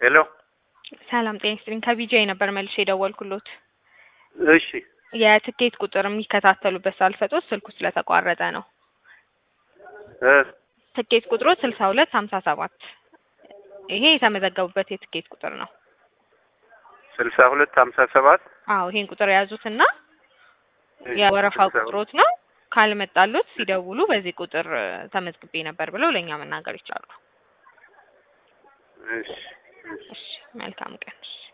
ሄሎ ሰላም ጤና ይስጥልኝ። ከቢጂአይ ነበር መልሼ የደወልኩሎት። እሺ የትኬት ቁጥር የሚከታተሉበት ሳልሰጦት ስልኩ ስለተቋረጠ ነው። እ ትኬት ቁጥሩ ስልሳ ሁለት ሀምሳ ሰባት ይሄ የተመዘገቡበት የትኬት ቁጥር ነው። ስልሳ ሁለት ሀምሳ ሰባት አዎ ይሄን ቁጥር የያዙትና የወረፋው ቁጥሮት ነው። ካልመጣሉት ሲደውሉ በዚህ ቁጥር ተመዝግቤ ነበር ብለው ለእኛ መናገር ይችላሉ። እሺ እሺ እሺ መልካም ቀን። እሺ